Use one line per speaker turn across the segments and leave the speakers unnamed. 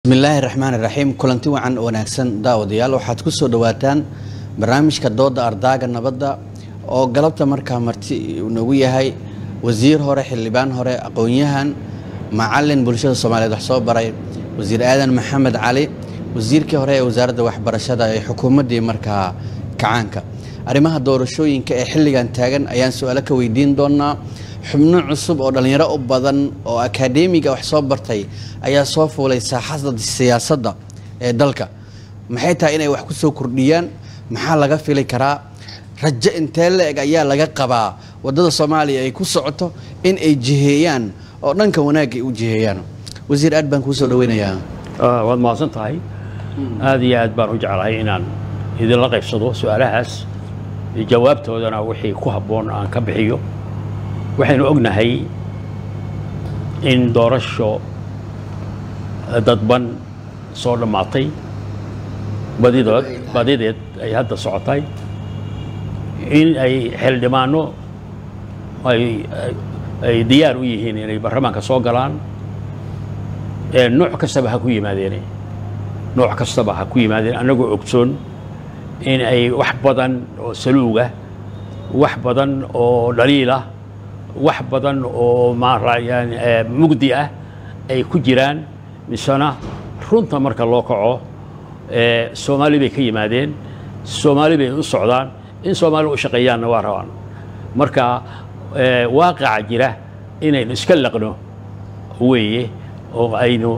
bismillaahi raxmaan iraxiim kulanti wacan wanaagsan daawadayaal waxaad ku soo dhowaataan barnaamijka dooda ardaaga nabadda oo galabta markaa marti noogu yahay wasiir hore xildhibaan hore aqoon-yahan macalin bulshada soomaaliyeed wax soo baray wasiir aadan maxamed cali wasiirkii hore ee wasaaradda waxbarashada ee xukuumaddii markaa kacaanka arrimaha doorashooyinka ee xilligan taagan ayaan su-aalo ka weydiin doonaa xubno cusub oo dhallinyaro u badan oo akadeemiga wax soo bartay ayaa soo fuulay saaxada siyaasadda ee dalka maxay tahay inay wax ku soo kordhiyaan maxaa laga fili karaa rajo intee la-eg ayaa laga qabaa waddada soomaaliya ay ku socoto in ay jiheeyaan oo dhanka wanaagga ay u jiheeyaan wasiir aad baan kuu soo dhaweynayaa
waad mahadsan tahay aad iyo aad baan u jeclahay inaan idinla qaybsado su-aalahaas jawaabtoodana wixii ku habboon aan ka bixiyo waxaynu ognahay in doorasho dadban soo dhammaatay badidood badideed ay hadda socotay in ay xildhibaano ay ay diyaar u yihiin inay baarlamaanka soo galaan nooc kastaba ha ku yimaadeen nooc kastaba ha ku yimaadeen annagoo ogsoon in ay wax badan oo saluuga wax badan oo dhaliilah wax badan oo maarayaan mugdi ah ay ku jiraan misena runta marka loo kaco soomaali bay ka yimaadeen soomaali bay u socdaan in soomaali u shaqeeyaanna waa rabaan marka waaqaca jira inaynu iska laqno weeye oo aynu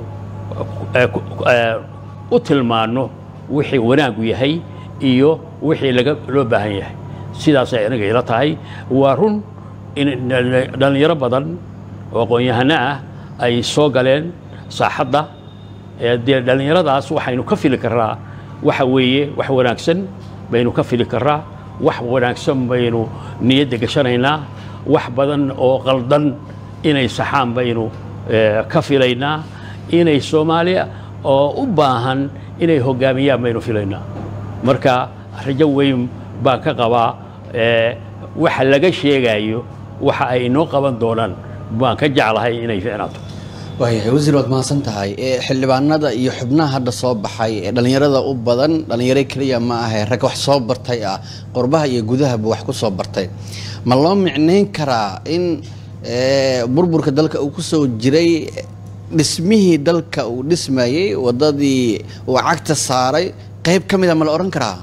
u tilmaanno wixii wanaaggu yahay iyo wixii laga loo baahan yahay sidaasay aniga ila tahay waa run in dhallinyaro badan oo aqoon-yahano ah ay soo galeen saaxadda dee dhallinyaradaas waxaynu ka fili karraa waxa weeye wax wanaagsan baynu ka fili karraa wax wanaagsan baynu niyadda gashanaynaa wax badan oo qaldan inay saxaan baynu ka filaynaa inay soomaaliya oo u baahan inay hoggaamiyaan baynu filaynaa marka rajo weyn baan ka qabaa waxa laga sheegayo waxa ay inoo qaban doonaan baan ka jeclahay inay ficnaato
waayahay wasiir waad mahadsan tahay xildhibaanada iyo xubnaha hadda soo baxay ee dhallinyarada u badan dhallinyaro keliya ma ahe rag wax soo bartay ah qurbaha iyo gudahaba wax ku soo bartay ma loo micnayn karaa in burburka dalka uu ku soo jiray dhismihii dalka uu dhismayey waddadii uu cagta saaray qayb ka mida ma la odhan karaa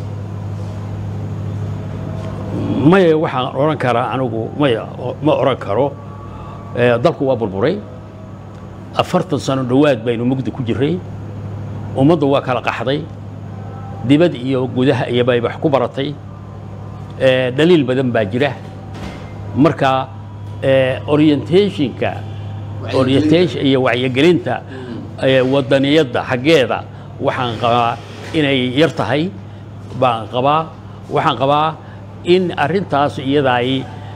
maya waxaan odhan karaa anigu maya ma odhan karo dalku waa burburay afartan sano dhowaad baynu mugdi ku jiray ummaddu waa kala qaxday dibad iyo gudaha iyo bay wax ku baratay dhaliil badan baa jira marka orientationka orientation iyo wacyigelinta wadaniyadda xaggeeda waxaan qabaa inay yar tahay baan qabaa waxaan qabaa in arrintaas iyada ay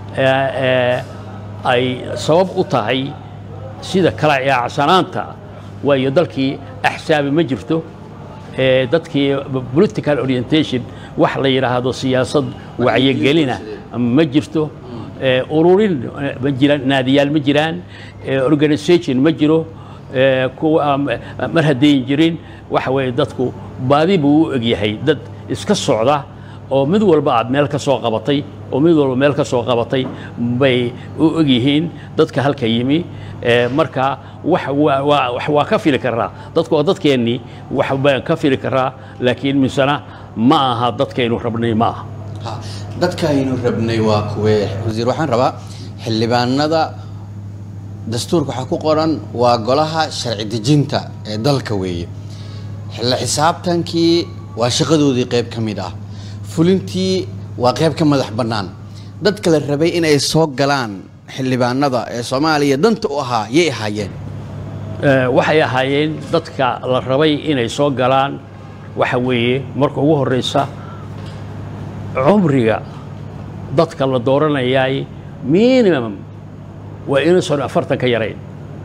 ay sabab u tahay sida kala ciyaacsanaanta waayo dalkii axsaabi ma jirto dadkii political orientation wax la yidhaahdo siyaasad wacyigelina ma jirto ururin ma jiraan naadiyaal ma jiraan organisation ma jiro kuwa mar haddayn jirin waxa weeye dadku baadi buu u egyahay dad iska socda oo mid walba aad meel ka soo qabatay oo mid walba meel ka soo qabatay bay u egyihiin dadka halka yimi marka wax waa ka fili karaa dadku waa dadkeennii wax baan ka fili karaa laakiin misena ma aha dadkaynu rabnay ma aha
dadkaynu rabnay waa kuwee wasiir waxaan rabaa xildhibaanada dastuurka waxaa ku qoran waa golaha sharci dejinta ee dalka weeye xilla xisaabtankii waa shaqadoodii qayb ka mid ah fulintii waa qayb ka madax bannaan dadka la rabay inay soo galaan xildhibaanada ee soomaaliya danta u ahaa yay ahaayeen
waxay ahaayeen dadka la rabay inay soo galaan waxa weeye marka ugu horreysa cumriga dadka la dooranayaay minimum waa inuusan afartan ka yarayn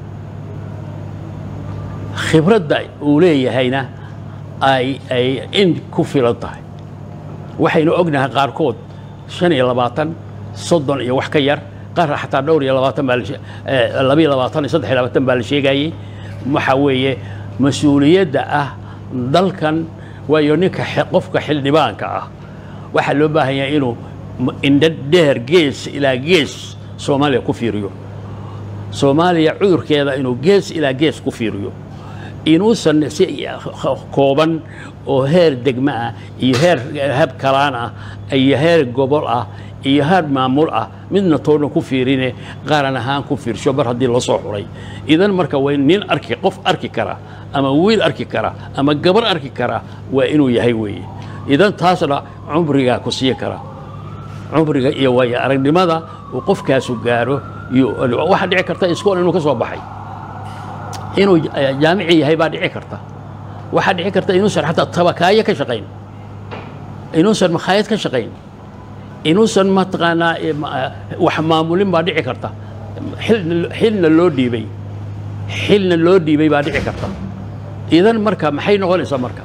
khibradda uu leeyahayna ay ay in ku filan tahay waxaynu ognahay qaarkood shan iyo labaatan soddon iyo wax ka yar qaar xataa dhowr iyo labaatan baa labiyo labaatan iyo saddex iyo labaatan baa la sheegayey waxa weeye mas-uuliyadda ah dalkan waayo ninka xe- qofka xildhibaanka ah waxaa loo baahan yahay inuu m- indho dheer gees ilaa gees soomaaliya ku fiiriyo soomaaliya cudurkeeda inuu gees ilaa gees ku fiiriyo inuusan si kooban oo heer degmo ah iyo heer hab kalaan ah iyo heer gobol ah iyo heer maamul ah midna toona ku fiirine qaran ahaan ku fiirsho mar haddii la soo xulay idan marka waa in nin arki qof arki kara ama wiil arki kara ama gabar arki kara waa inuu yahay weeye idan taasna cumrigaa ku sii kara cumriga iyo waayo aragnimada uu qofkaasu gaaro iyo waxaa dhici karta iskool inuu ka soo baxay inuu eh, jaamici yahay baa dhici karta waxaa dhici karta inuusan xataa tabakaayo ka shaqayn inuusan makhaayad ka shaqayn inuusan mataqaanaa eh, ma- eh, wax maamulin baa dhici karta xilna xilna loo dhiibay xilna loo dhiibay baa dhici karta idan marka maxay noqonaysaa marka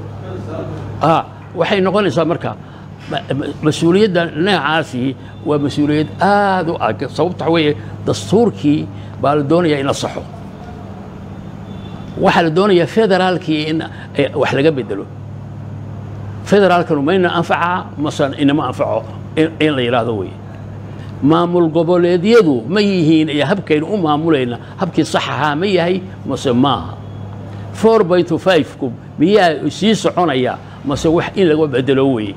ah waxay noqonaysaa marka ma- ma- mas-uuliyadda noocaasi waa mas-uuliyad aad u ag sababta waxa weeye dastuurkii baa la doonayaa in la saxo waxaa la doonayaa federaalkii in eh, wax laga bedelo federaalkanu mayna anfacaa mase inama anfaco in in la yidhaahdo weye maamul goboleedyadu ma yihiin iyo habkaynu u maamulayna habkii sax ahaa ma yahay mase maaha four by to five-ku miyaa sii soconaya mase wax in laga bedelo weye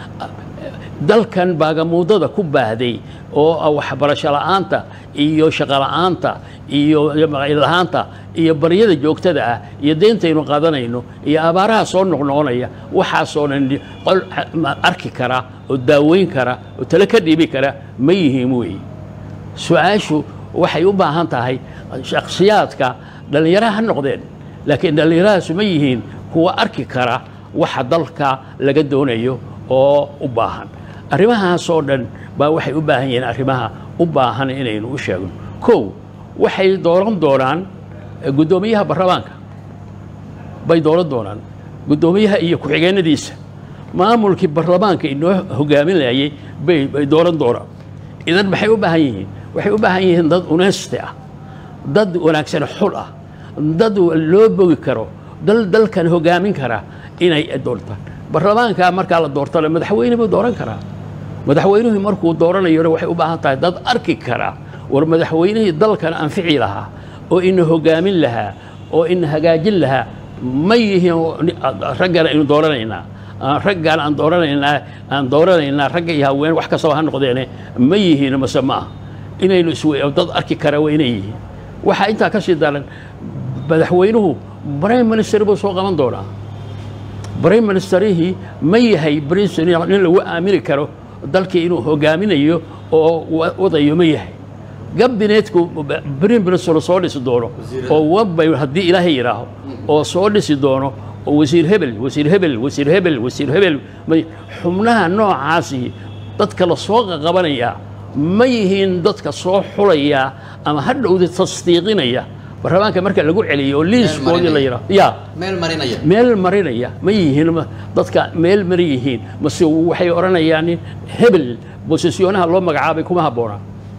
dalkan baagamuudada ku baahday oo ah waxbarasho la'aanta iyo shaqo la'aanta iyo lahaanta iyo baryada joogtada ah iyo deyntaynu qaadanayno iyo abaaraha soo noqnoqonaya waxaasoo dhan qol ma- arki kara oo daaweyn kara oo tale ka dhiibi kara ma yihiin weeye su-aashu waxay u baahan tahay shakhsiyaadka dhallinyaraha ha noqdeen laakiin dhallinyarahaasu ma yihiin kuwa arki kara waxa dalka laga doonayo oo u baahan arrimahaasoo dhan baa waxay u baahan yihiin arrimaha u baahan inaynu u sheegno kow waxay dooran doonaan eh, guddoomiyaha baarlamaanka bay dooran doonaan guddoomiyaha iyo ku-xigeenadiisa maamulkii baarlamaanka inoo hogaaminayay bay bay dooran doonaan idan maxay u baahan yihiin waxay u baahan yihiin dad unesti ah dad wanaagsan xul ah dad loo bogi karo dal dalkan hogaamin kara inay doortaan baarlamaanka markaa la doortana madaxweyne buu dooran karaa madaxweynuhu markuu dooranayona waxay u baahan tahay dad arki kara war madaxweynihii dalkan anfici lahaa oo ina hogaamin lahaa oo ina hagaajin lahaa ma yihiin raggan aynu dooranaynaa aan raggan aan dooranaynaa aan dooranaynaa ragga iyo haween wax kastaba ha noqdeene ma yihiin mase ma ah inaynu iswe dad arki kara waa inay yihiin waxaa intaa ka sii daran madaxweynuhu prime minister buu soo qaban doonaa prime ministerihii ma yahay president nin lagu aamini karo dalkii inuu hogaaminayo oo wa- wadayo ma yahay gabinetku prime minister soo dhisi doono oo wabay haddii ilaahay yidhaaho oo soo dhisi doono oo wasiir hebel wasiir hebel wasiir hebel wasiir hebel ma- xubnaha noocaasi dadka la soo qabanaya ma yihiin dadka soo xulaya ama hadhowda tasdiiqinaya baarlamaanka marka lagu celiyo oo liiskoodii la yidhaaho ya
meel marinaya
meel marinaya ma yihiin ma- dadka meel mari yihiin mase waxay odhanayaan in hebel bosesiyoonaha loo magacaabay kuma habboona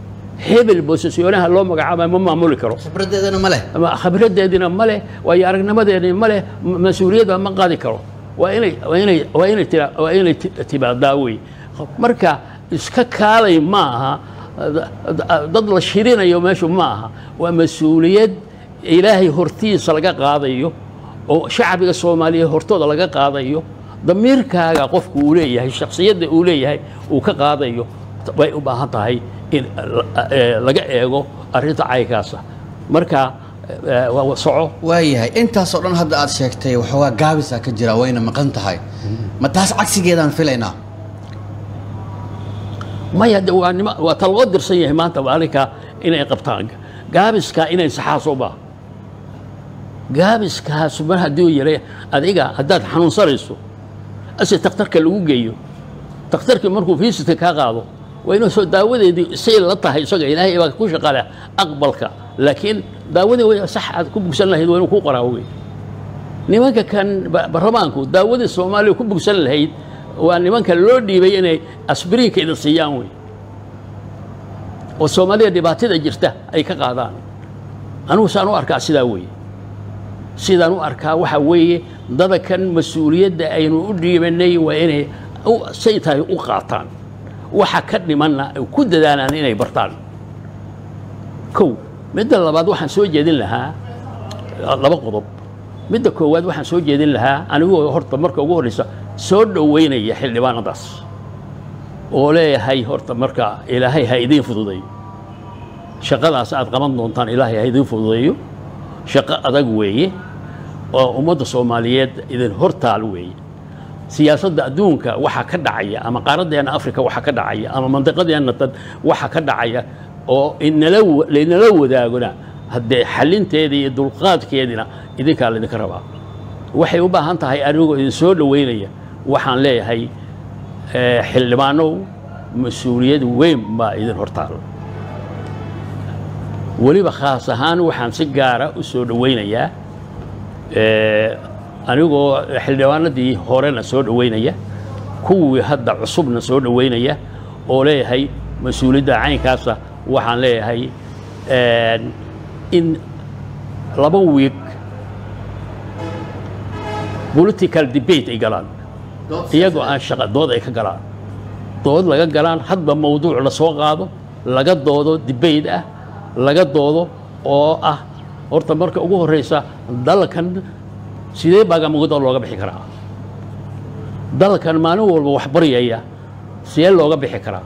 hebel bosesiyoonaha loo magacaabay ma maamuli karo
khibradeedana ma leh
ama khabradeedina ma leh waayo aragnimadeedina ma leh ma- mas-uuliyadda ma qaadi karo waa inay waa inay waa inay tira waa inay ti- timaadaa wey marka iska kaalay ma aha da- da- dad la shirinayo meeshu ma aha waa mas-uuliyad ilaahay hortiisa laga qaadayo oo shacbiga soomaaliyeed hortooda laga qaadayo damiirkaaga qofku uu leeyahay shakhsiyadda uu leeyahay uu ka qaadayo way u baahan tahay in la- eh, laga eego arrinta caykaasa marka eh, waa soco
waayahay intaasoo dhan hadda aad sheegtay waxoogaa gaabisaa ka jira wayna maqan tahay ma taas cagsigeedaan filaynaa
maya de waa nima waa ta loo dirsan yahay maanta maalinka inay qabtaan gaabiska inay saxaas u baa gaabiskaas mar hadduu yaray adiga haddaad xanuunsanayso ase takhtarka lagu geeyo takhtarkii markuu fiisitka kaa qaado waa inuu soo daawadeedii say la tahay isaga ilaahay baa ku shaqale aqbalka laakiin daawadii way sax aad ku bugsan lahayd waa inuu ku qoraa wey nimanka kan ba- baarlamaanku daawadii soomaaliya ku bugsan lahayd waa nimanka loo dhiibay inay asbiriinka idin siiyaan wey oo soomaaliya dhibaatada jirta ay ka qaadaan anigu saan u arkaa sidaa weeye sidaan u arkaa waxa weeye dadakan mas-uuliyadda aynu u dhiibanay waa inay u- say tahay u qaataan waxa ka dhimanna ay ku dadaalaan inay bartaan kow midda labaad waxaan soo jeedin lahaa laba qodob midda koowaad waxaan soo jeedin lahaa anigoo horta marka ugu horreysa soo dhoweynaya xildhibaanadaas oo leeyahay horta marka ilaahay ha idiin fududeeyo shaqadaas aad qaban doontaan ilaahay ha idiin fududeeyo shaqo adag weeye oo ummadda soomaaliyeed idin hortaal weeye siyaasadda adduunka waxa ka dhacaya ama qaaradeena afrika waxa ka dhacaya ama mandiqadeena dad waxa ka dhacaya oo inala wa- laynala wadaagona haddee xalinteedii iyo dulqaadkeediina idinkaa laydinka rabaa waxay u baahan tahay anigoo idin soo dhoweynaya waxaan leeyahay eh, xildhibaanow mas-uuliyad weyn baa idin hortaal weliba khaas ahaan waxaan si gaara u soo dhoweynayaa eh, anigoo xildhibaanadii horena soo dhoweynaya kuwii hadda cusubna soo dhoweynaya oo leeyahay mas-uuliyadda caynkaasa waxaan leeyahay eh, in laba wiig political debate ay galaan iyagoo aan shaqa dood ay ka galaan dood laga galaan hadba mawduuc la soo qaado laga doodo debate ah laga doodo oo ah horta marka ugu horeysa dalkan sidee baagamugudo looga bixi karaa dalkan maalin walba wax baryaya sidee looga bixi karaa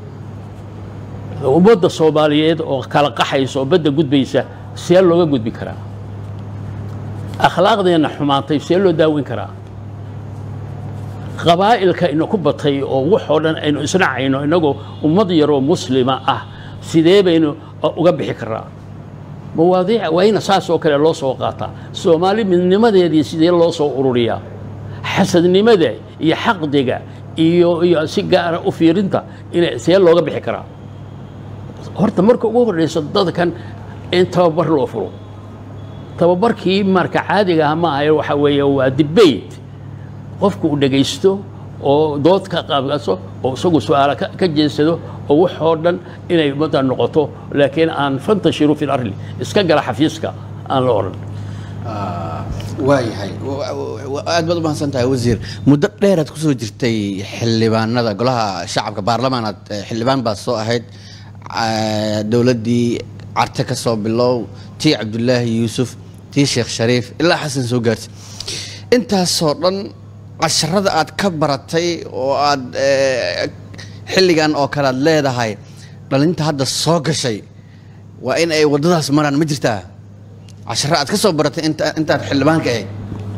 ummadda soomaaliyeed oo kala qaxaysa oo badda gudbaysa sidee looga gudbi karaa akhlaaqdeenna xumaantay sidee loo daaweyn karaa qabaa'ilka ina ku batay oo waxoo dhan aynu isnacayno innagoo ummad yaroo muslima ah sidee baynu uga bixi karaa mawaadiic waa ina saas oo kale loo soo qaataa soomaali midnimadeedii sidee loo soo ururiyaa xasadnimada iyo xaqdiga iyo iyo si gaara u fiirinta ina sidee looga bixi karaa horta marka ugu horreysa dadkan in tababar loo furo tababarkii marka caadiga ah ma ahayo waxa weeye waa debate qofku uu dhegaysto oo dood ka qaabgaso oo isagu su-aala ka ka jeedsado oo waxoo dhan inay ummadda noqoto laakiin aan fantashiru fi larli iska gala xafiiska aan la odhan
waayahay aad baad u mahadsan tahay wasiir muddo dheeraad kusoo jirtay xildhibaanada golaha shacabka baarlamaanaad eh, xildhibaan baad soo ahayd ah, dowladdii carte ka soo bilow tii cabdulaahi yuusuf tii sheekh shariif ilaa xasan soo gaartay intaasoo dhan casharada aad ka baratay oo aad eh, xilligan oo kale aad leedahay dhalinta hadda soo gashay waa in ay waddadaas maraan ma jirtaa casharo aad ka soo baratay inta intaad xildhibaanka ahayd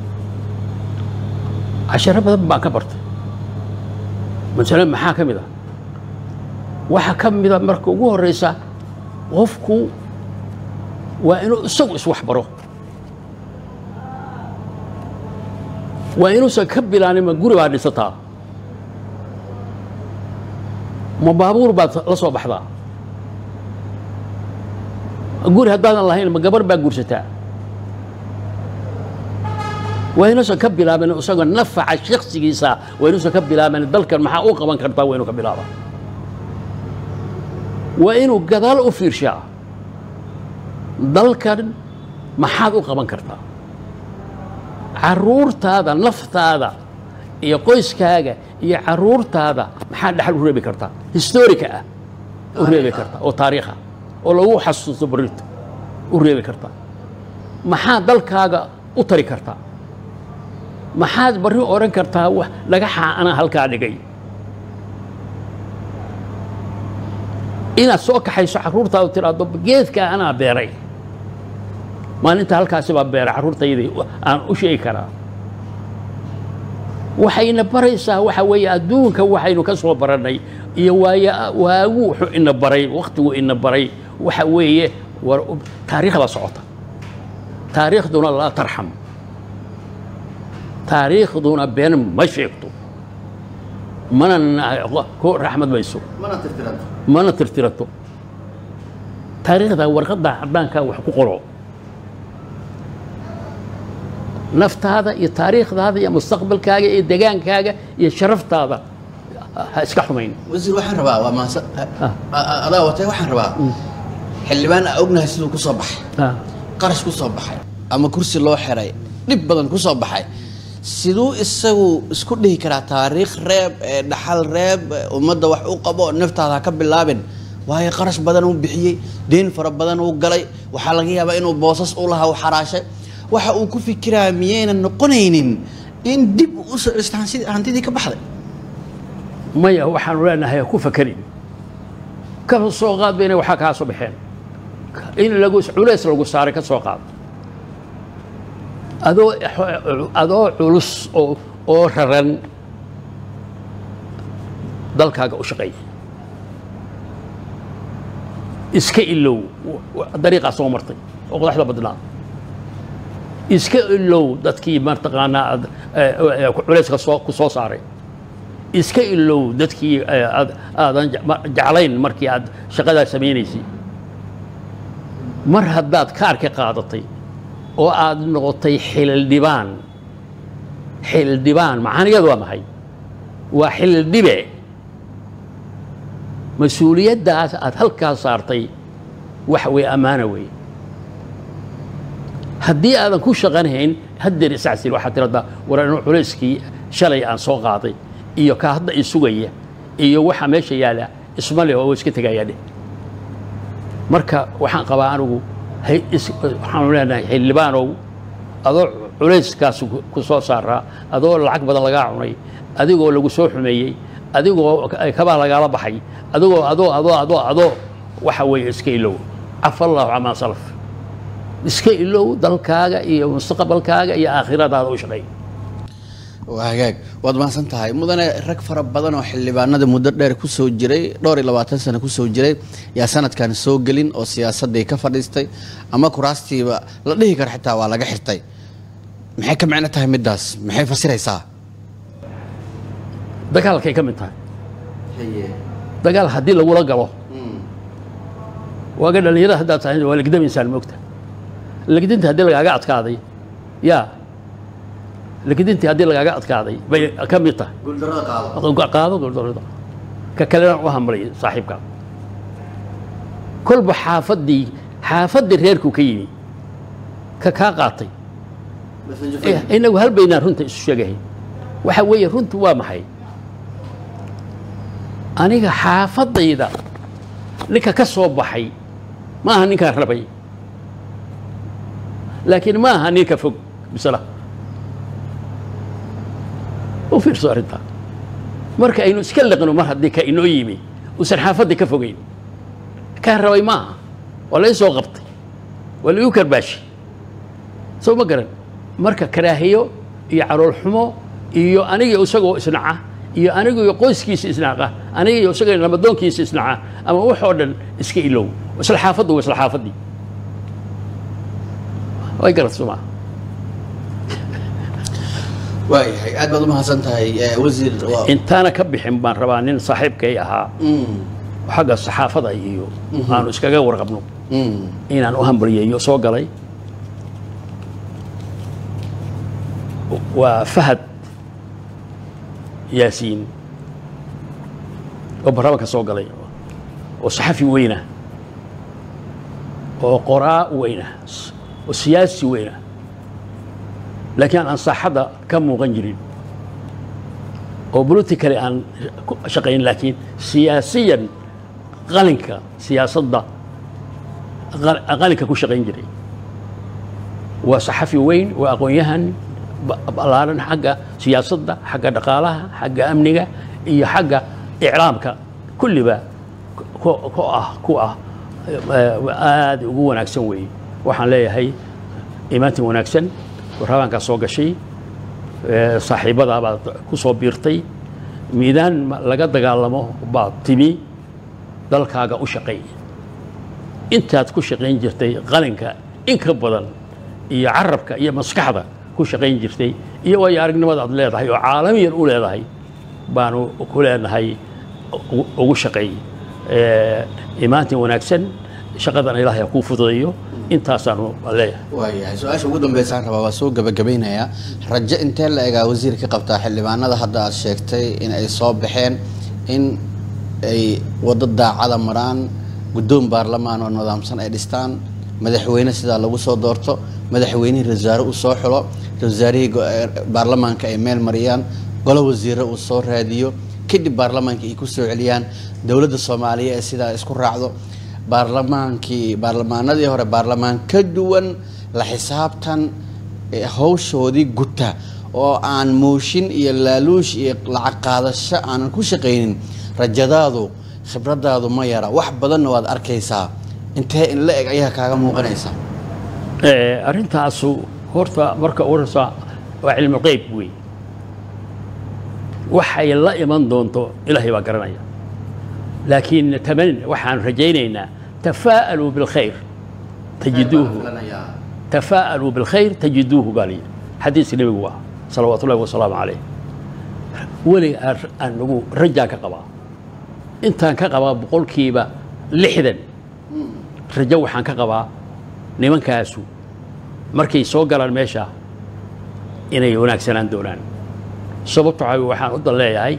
casharo badan baan ka bartay masale maxaa ka mid ah waxaa ka mida marka ugu horreysa qofku waa inuu isagu iswax baro waa inuusan ka bilaanin ma guri baad dhisataa ma baabuur baad la soo baxdaa guri haddaadan lahayn ma gabar baa guursataa waa inuusan ka bilaabin isagoo nafaca shaksigiisa waa inuusan ka bilaabin dalkan maxaa u qaban kartaa waa inuu ka bilaaba waa inuu gadaal u fiirshaa dalkan maxaad u qaban kartaa caruurtaada naftaada iyo qoyskaaga iyo caruurtaada maxaa dhaxal u reebi kartaa historica ah u reebi kartaa oo taariikha oo lagu xasuusto barinta u reebi kartaa maxaa dalkaaga u tari kartaa maxaad barri odhan kartaa wax dhagaxaa anaa halkaa dhigay inaad soo kaxayso carruurtaadu tiraahdo geedkaa anaa beeray maalinta halkaasi baa beeray carruurtaydii aan u sheegi karaa waxayna baraysaa waxa weeye adduunka waxaynu ka soo barannay iyo waaya waagu wuxuu ina baray wakhtigu ina baray waxa weeye war taariikhda socota taariikhduna laa tarxam taariikhduna been ma sheegto mana ku raxmad mayso mana tirtirato taariikhda warqadda caddaankaa wax ku qoro naftaada iyo taariikhdaada iyo mustaqbalkaaga iyo degaankaaga iyo sharaftaada ha iska xumayn
wasiir waxaan rabaa waa maasa adaa watay waxaan rabaa xildhibaan aa ognahay siduu ku soo baxay qarash ku soo baxay ama kursi loo xiray dhib badan kusoo baxay siduu isagu isku dhihi karaa taariikh reeb ee dhaxal reeb ee ummadda wax u qabo naftaada ha ka bilaabin waayo qarash badan uu bixiyey deen fara badan uu galay waxaa laga yaabaa inuu boosas u lahaa u xaraashay waxa uu ku fikiraa miyaynan noqonaynin in dib u soo celisto hansi- hantidii ka baxday
maya waxaanu leenahay ha ku fakerin ka soo qaad ba inay waxaa kaa soo baxeen in lagu culays lagu saaray ka soo qaad adoo adoo culus oo oo raran dalkaaga u shaqeeya iska ilow dariiqaa soo martay oo qodaxda badnaa iska ilow dadkii mataqaanaa aad eh, eh, culayska soo ku soo saaray iska ilow dadkii eh, aad- aadan je- ma- jeclayn markii aad shaqadaa samaynaysay mar haddaad kaarka qaadatay oo aad noqotay xildhibaan xildhibaan macaaniyadu waa maxay waa xildhibe mas-uuliyaddaas aad halkaa saartay waxa weye ammaana weeye haddii aadan ku shaqanahayn haddeer isacsil waxaad tiradaa war anu culayskii shalay aan soo qaaday iyo ka hadda i sugaya iyo waxa meesha yaala isma leh oo iska tegayaa dheh marka waxaan qabaa anigu hay- is- waxaanu leenahay xildhibaanow adoo culayskaas ku- ku soo saaraa adoo lacag badan lagaa cunay adigoo lagu soo xumeeyey adigoo kabaa lagaala baxay adigoo adoo adoo adoo adoo waxa weeye iska ilow cafa allahu camaa salaf iska ilow dalkaaga iyo mustaqbalkaaga iyo aakhiradaada u shaqeey
waa hagaag waad mahadsan tahay mudane rag fara badan oo xildhibaanada muddo dheer kusoo jiray dhowr iyo labaatan sano kusoo jiray yaa sanadkan soo gelin oo siyaasadii ka fadhiistay ama kuraastiiba la dhihi karo xitaa waa laga xirtay maxay ka micno tahay middaas maxay fasiraysaa
dagaalkay ka mid tahay dagaal haddii lagula galo waaga dhalinyarada haddaad tahay waa legdamaysaan moogta legdinta haddii lagaaga adkaaday yaa legdintii haddii lagaaga adkaaday bay ka mid tahay qaado guuldarrada ka kalena u hambalay saaxiibka kolba xaafaddii xaafaddii reerku ka yimi ka kaa qaatay Eh, inagu hal baynaan runta isu sheegahay waxa weeye runtu waa maxay aniga xaafadayda ninka ka soo baxay ma aha ninkaan rabay laakiin ma aha ninka fog bisla u fiirso arrintaa marka aynu iska liqno mar haddii ka inoo yimi uusan xaafaddii ka fogeyn kaan rabay ma aha waa la ii soo qabtay waa la igu karbaashi soo ma garan marka karaahiyo iyo calool xumo iyo aniga isagoo isnaca iyo aniga iyo qoyskiisa isnaca aniga iyo isaga namadoonkiisa isnaca ama waxoo dhan iska ilow isla xaafaddu waa isla xaafaddii way garat soo maa
waayahay aad baad u mahadsan tahay eh, wasiir waa-
intaana ka bixin baan rabaa nin saaxiibkay ahaa
Mm,
xagga saxaafada iyo aanu iskaga warqabno
mm,
inaan u hambaliyeeyo soo galay waa fahad yaasiin oo barnaamijka soo galay oo saxafi weyna oo qoraa weyna oo siyaasi weyna laakiin aan saaxadda ka muuqan jirin oo politically aan ku shaqayn laakiin siyaasiyan qalinka siyaasadda qal- qalinka ku shaqayn jiray waa saxafi weyn waa aqoon-yahan ba- ballaaran xagga siyaasadda xagga dhaqaalaha xagga amniga iyo xagga iclaamka kulliba ku ku ah ku ah eh, aad ugu wanaagsan weeye waxaan leeyahay imaantin wanaagsan waraabaankaa soo gashay eh, saaxiibadaa baad ku soo biirtay miidaan ma- laga dagaalamo baad timi dalkaaga u shaqeey intaad ku shaqayn jirtay qalinka in ka badan iyo carabka iyo maskaxda ku shaqayn jirtay iyo waayo aragnimada aad leedahay oo caalamiyan u leedahay baanu ku leenahay ugu- ugu shaqeey Eh, imaantin wanaagsan shaqadan ilaahay ha kuu fududeeyo intaasaanu leeyahay
waayahay su-aasha ugu dambeysaan rabaa waa soo gabagabeynayaa rajo intee la egaa wasiir ka qabtaa xildhibaanada hadda aad sheegtay in ay soo baxeen in ay waddo daacada maraan guddoon baarlamaan oo nidaamsan ay dhistaan madaxweyne sidaa lagu soo doorto madaxweynihii rasaare uu soo xulo rasaarihii go- eh, baarlamaanka ay meel mariyaan golo wasiire uu soo raadiyo kadib baarlamaanka ay ku soo celiyaan dowladda soomaaliya ee sidaa isku raacdo baarlamaankii baarlamaanadii hore baarlamaan ka duwan la xisaabtan ee hawshoodii guta oo aan mooshin iyo laaluush iyo lacag qaadasho aanan ku shaqaynin rajadaadu khibradaadu ma yara wax badanna waad arkaysaa intee in la eg ayaa kaaga muuqanaysa
Eh, arrintaasu horta marka u horeysa waa cilmi qeyb wey waxay la iman doonto ilaahay baa garanaya laakiin taman waxaan rajaynaynaa tafaa'aluu bilkhayr tajiduuhu tafaa'aluu bilkhayr tajiduuhu baa layidhi xadiiska nebigu waa salawaatu ullahi wasalaamu calayh weli aan aan nagu rajaan ka qabaa intaan ka qabaa boqolkiiba lixdan rajo waxaan ka qabaa nimankaasu markay soo galaan meesha inay wanaagsanaan doonaan sababto waxaa weye waxaan u dan leeyahay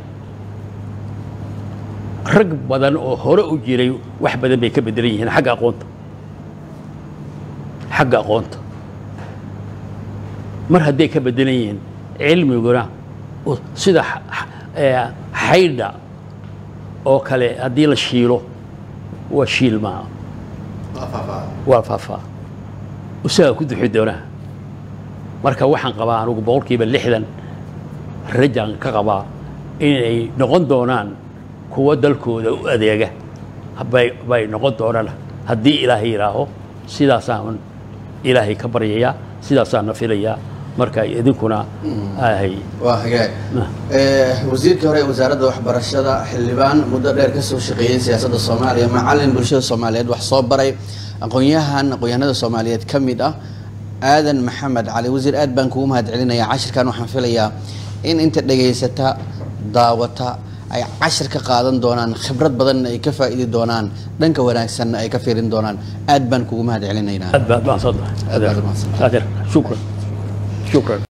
rag badan oo hore u jiray wax badan bay ka bedelan yihiin xagga aqoonta xagga aqoonta mar hadday ka bedelan yihiin cilmiguna u- sida x- x- ee, xaydha oo kale haddii la shiilo waa shiil maaha waa faafaa isagaa ku duxi doonaa marka waxaan qabaa anugu boqolkiiba lixdan rajaan ka qabaa inay noqon doonaan kuwa dalkooda u adeega bay bay noqon doonaan haddii ilaahay yidhaaho sidaasaan ilaahay ka baryayaa sidaasaan na filayaa marka idinkuna ahay
waa hagaag Eh, wasiirkii hore ee wasaaradda waxbarashada xildhibaan muddo dheer kasoo shaqeeyey siyaasadda soomaaliya macalin bulshada soomaaliyeed wax soo baray aqoon-yahan aqoon-yahanada soomaaliyeed ka mid ah aadan maxamed cali wasiir aad baan kugu mahad celinayaa cashirkan waxaan filayaa in inta dhegaysata daawata ay cashir ka qaadan doonaan khibrad badanna ay ka faa'idi doonaan dhanka wanaagsanna ay ka fiirin doonaan aad baan kugu mahad celinaynaa
aad baad mahadsantahay
Aad baad mahadsantahay.
adeer shukran shukran